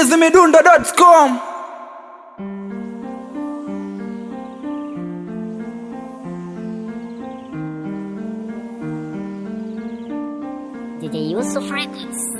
chizimidundo.com DJ Yusuf Records.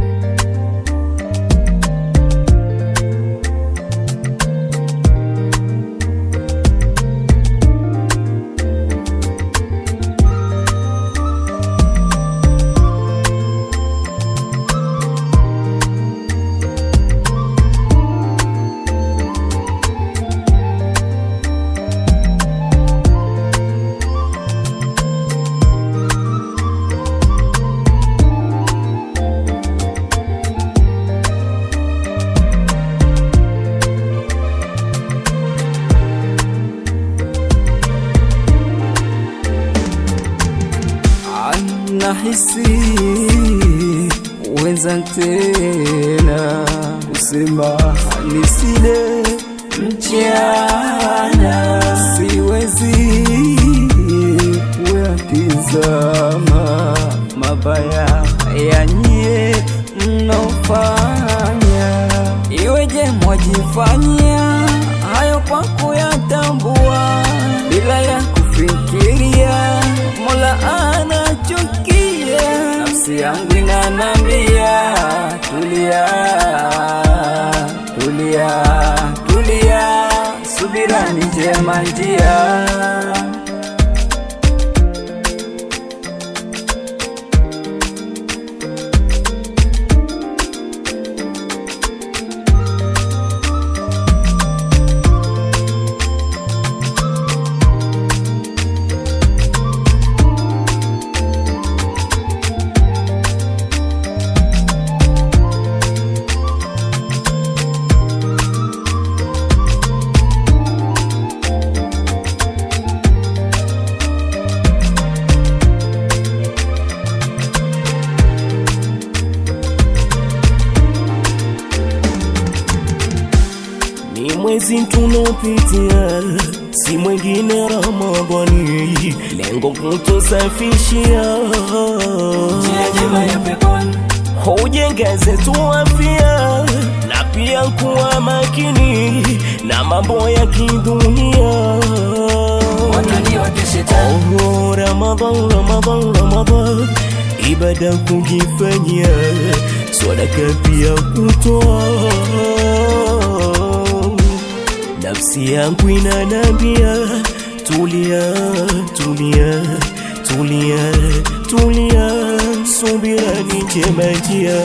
Nahisi wenza tena kusema nisile mchana, siwezi kuyatizama mabaya yanyie mnaofanya, iweje mwajifanyia hayo kwa kuyatambua bila ya kufikiria Mola anachukia, nafsi yangu inanambia tulia, tulia, tulia, subira ni njema njia. ni mwezi tunaopitia, si mwingine Ramadhani, lengo kutusafishia hujenge zetu afya na pia kuwa makini na mambo ya kidunia. Oh, Ramadhan, Ramadhan, Ramadhan, ibada kujifanyia, sadaka pia kutoa. Nafsi yangu inanambia tulia, tulia, tulia, tulia, subira ni njema njia.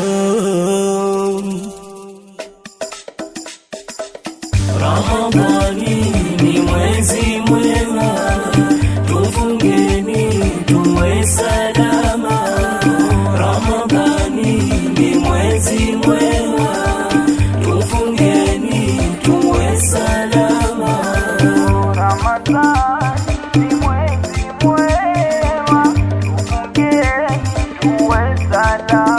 Ramadhani ni mwezi mwema, tufungeni tuwe salama. Ramadhani ni mwezi mwema, tufungeni tuwe salama. tuwe salama